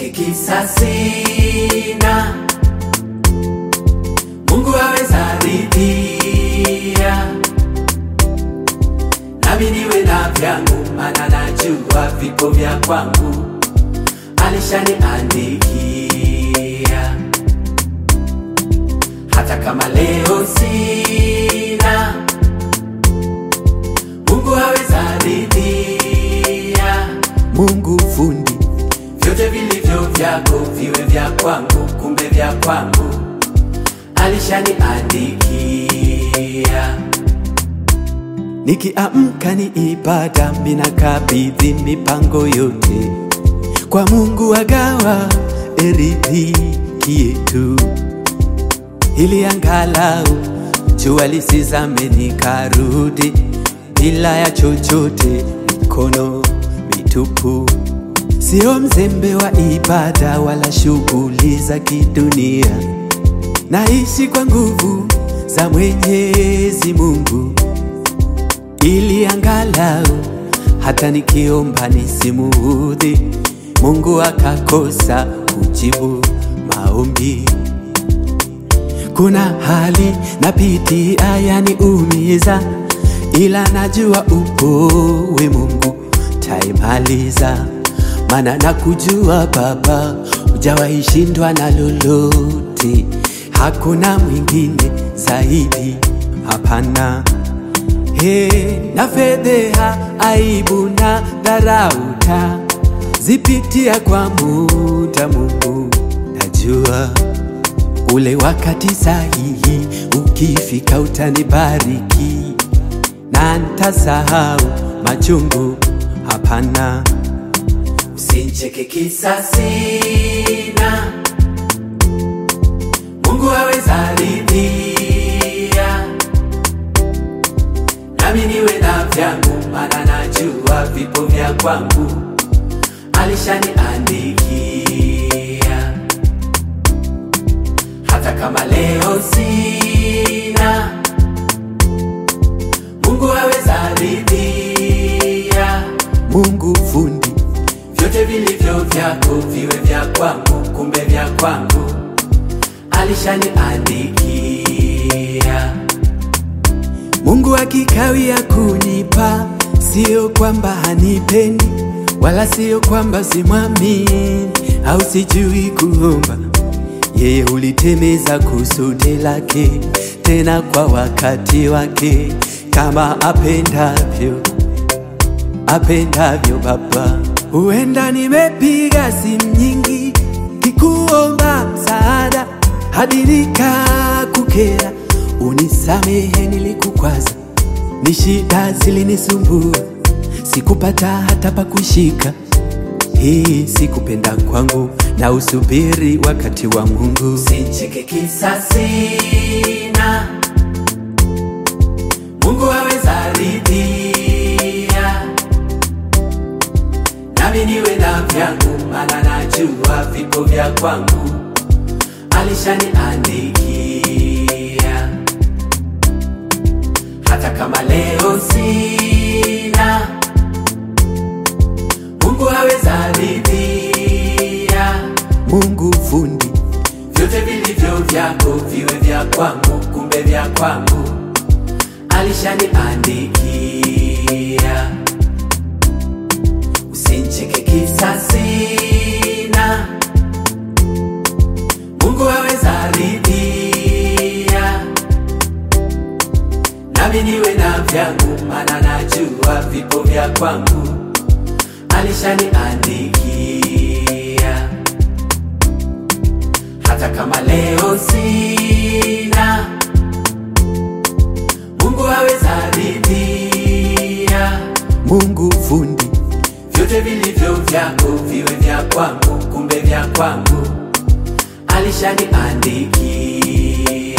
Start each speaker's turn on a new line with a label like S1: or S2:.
S1: Usincheke kisa sina, Mungu aweza ridhia, nami niwe na vyangu, maana najua vipo vya kwangu alishaniandikia. Hata kama leo sina, Mungu aweza ridhia,
S2: Mungu fundi,
S1: vyote vilivyo vyako viwe vya kwangu, kumbe vya kwangu alishaniandikia.
S2: nikiamka ni ibada, minakabidhi mipango yote kwa Mungu, agawa eridhiki yetu, ili angalau jua lisizame nikarudi bila ya chochote, mikono mitupu. Sio mzembe wa ibada wala shughuli za kidunia, naishi kwa nguvu za Mwenyezi Mungu ili angalau hata nikiomba nisimuudhi Mungu akakosa kujibu maombi. Kuna hali napitia yaniumiza, ila najua upo we Mungu taimaliza, maana nakujua Baba, hujawahi shindwa na lolote, hakuna mwingine zaidi, hapana. He, na fedheha, aibu na dharauta zipitia kwa muda, Mungu najua ule wakati sahihi ukifika utanibariki na ntasahau machungu, hapana.
S1: Usincheke kisa sina, Mungu aweza ridhia, nami niwe na vyangu, maana najua vipo vya kwangu alishaniandikia. Hata kama leo sina, Mungu aweza ridhia
S2: Mungu fundi,
S1: vyote vilivyo vyako viwe vya kwangu, kumbe vya kwangu alishaniandikia.
S2: Mungu akikawia kunipa, sio kwamba hanipendi, wala sio kwamba simwamini au sijui kuomba. Yeye hulitimiza kusudi lake, tena kwa wakati wake, kama apendavyo apendavyo Baba. Huenda nimepiga simu nyingi kikuomba msaada hadi nikakukera, unisamehe nilikukwaza, ni shida zilinisumbua, sikupata hata pa kushika. Hii sikupenda kwangu, na usubiri wakati wa Mungu.
S1: Usincheke kisa sina, Mungu aweza ridhia, nami niwe na vyangu, maana najua vipo vya kwangu alishaniandikia. Hata kama leo sina, Mungu aweza ridhia
S2: Mungu fundi,
S1: vyote vilivyo vyako viwe vya kwangu, kumbe vya kwangu alishaniandikia. Usincheke kisa sina, Mungu aweza ridhia, nami niwe na vyangu, maana najua vipo vya kwangu alishaniandikia. Hata kama leo sina, Mungu aweza ridhia,
S2: Mungu fundi,
S1: vyote vilivyo vyako viwe vya kwangu, kumbe vya kwangu alishaniandikia.